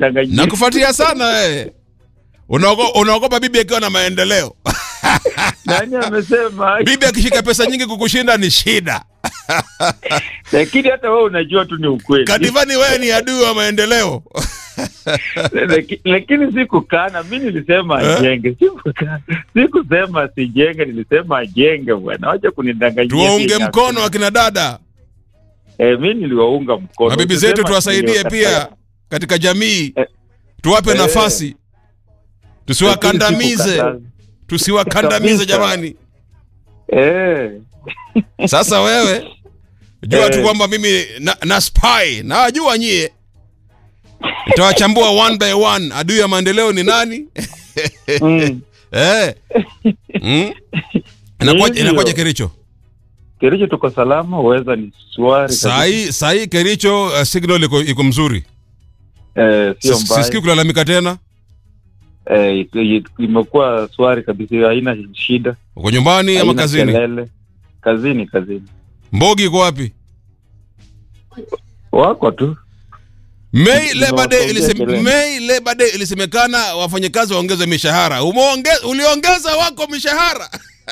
kunidanganyia. nakufuatia sana wewe Unaogo- unaogopa bibi akiwa na maendeleo Nani amesema? bibi akishika pesa nyingi kukushinda ni shida Lakini hata wewe unajua tu ni ukweli. kadivani wewe ni adui wa maendeleo Laki- lakini sikukana, mi nilisema Eh? ajenge, sikukana, sikusema sijenge, nilisema ajenge bwana, wacha kunidanganyia. tuwaunge tena. mkono akina dada Eh, mi niliwaunga mkono. na bibi Usisema zetu tuwasaidie niliwakataa. pia katika jamii Eh. tuwape Eh. nafasi tusiwakandamize Lakini tusiwakandamize Kabisa. jamani Eh, sasa wewe jua tu Eh. kwamba mimi na, na spy nawajua nyie nitawachambua one by one adui ya maendeleo ni nani mm. eh. mm. Inakuwaje- Hivyo. inakuwaje kericho Kericho tuko salama, uweza ni swari kabisa. sahii sahii kericho uh, signal iko, iko mzuri Eh, sio Sis- mbaya. sisikii kulalamika tena Eh, iko- iko- imekuwa swari kabisa, haina shida, uko nyumbani ama haina kazini kelele. Kazini, kazini mbogi iko wapi wako tu May Labor Day Tunawaongea ilisem, kelele. May Labor Day ilisemekana wafanyakazi waongeze mishahara. Umeonge, uliongeza wako mishahara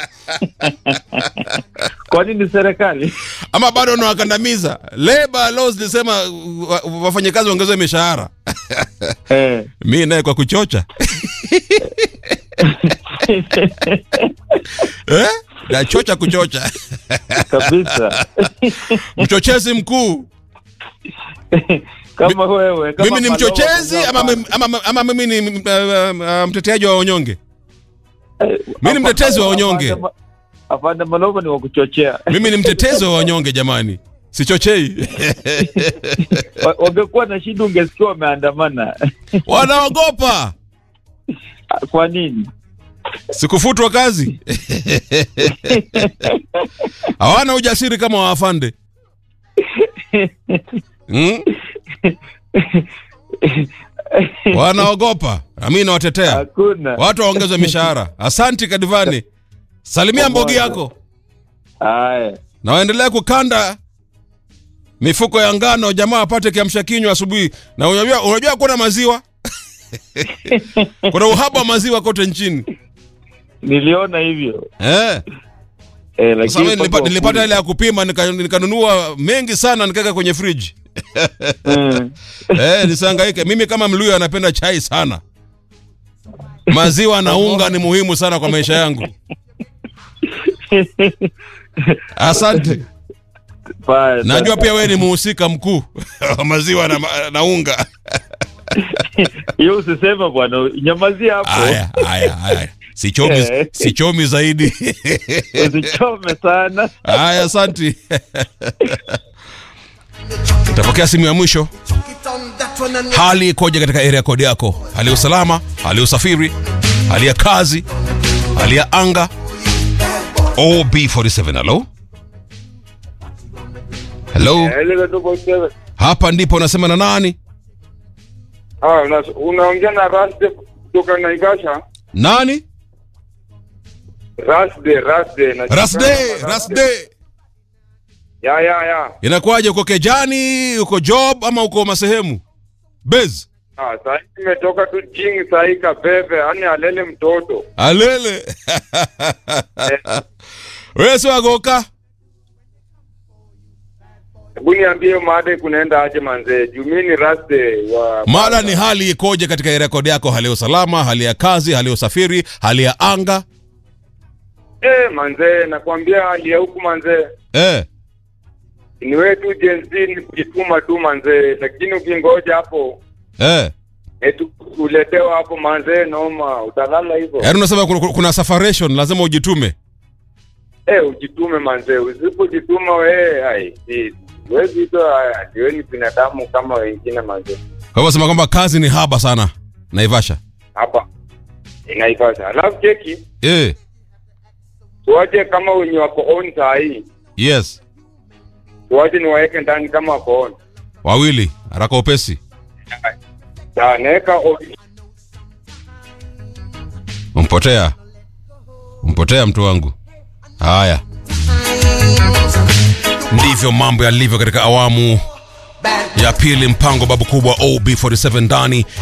kwani ni serikali ama bado unawakandamiza? Labor laws zilisema wa- wafanyakazi waongeze mishahara. eh. Mi naye kwa kuchocha eh? Nachocha kuchocha kabisa mchochezi mkuu. kama wewe kama Mimi ni Malova mchochezi mwenyewe ama, hapa. mimi- ama, ama mimi ni uh, uh, mteteaji wa wanyonge? Eh, mimi ni mtetezi wa wanyonge. afande Ma- afande Malova ni wa kuchochea Mimi ni mtetezi wa wanyonge jamani, sichochei. Wa- wangekuwa na shida ungesikia wameandamana Wanaogopa kwa nini sikufutwa kazi, hawana ujasiri kama waafande hmm? Wanaogopa, nami nawatetea hakuna watu waongeze mishahara. Asanti Kadivani, salimia mbogi yako haya na waendelea kukanda mifuko ya ngano, jamaa apate kiamsha kinywa asubuhi. Na unajua, unajua kuna maziwa kuna uhaba wa maziwa kote nchini niliona hivyo eh. eh, Sasa lakini mimi nilipa, mpaka nilipata wakule- ile ya kupima nika- nikanunua mengi sana nikaweka kwenye friji Mm. eh, nisihangaike. Mimi kama Mluya anapenda chai sana, maziwa na unga ni muhimu sana kwa maisha yangu. Asante. Baya, Najua pia wewe ni muhusika mkuu wa maziwa na, ma- na unga. hiyo usisema bwana nyamazia hapo Haya, haya, haya. Sichomi, Eh. sichomi zaidi. usichome sana Haya, asanti. Utapokea simu ya mwisho. Hali ikoje katika area code yako? Hali ya usalama, hali ya usafiri, hali ya kazi, hali ya anga. OB47, hello? Hello? Hapa ndipo unasema na nani? Ah, una- unaongea na Rasde kutoka Naivasha. Nani? Rasde, Rasde. na- Rasde, Rasde. Ya, ya, ya. Inakuwaje uko Kejani, uko job ama uko masehemu? Bez. Ah, sasa nimetoka tu jing sahi kabebe, yani alele mtoto. Alele. Wewe si wagoka? Hebu niambie mada kunaenda aje manzee? Juu mimi ni Rasde wa Mada ni hali ikoje katika rekodi yako, hali ya usalama, hali ya kazi, hali ya usafiri, hali ya anga. Eh, manzee, nakwambia hali ya huku manzee. Eh, Ni wewe tu Gen Z ni kujituma tu manzee, lakini ukingoja hapo eh. etu uletewa hapo manzee, noma, utalala hivyo. Yaani unasema kuna, kuna separation lazima ujitume. Eh, ujitume manzee, usipojituma wewe hai si huwezi itwa ati wewe ni binadamu kama wengine manzee. Kwa hivyo sema kwamba kazi ni haba sana Naivasha. Hapa inaifasha. Alafu cheki Eh, tuache kama wenye wako on saa hii, yes. tuache niwaeke ndani kama wako on. Wawili, haraka upesi. Na naweka on. Umpotea. Umpotea mtu wangu. Haya. Ndivyo mambo yalivyo katika awamu ya pili, mpango babu kubwa OB47 ndani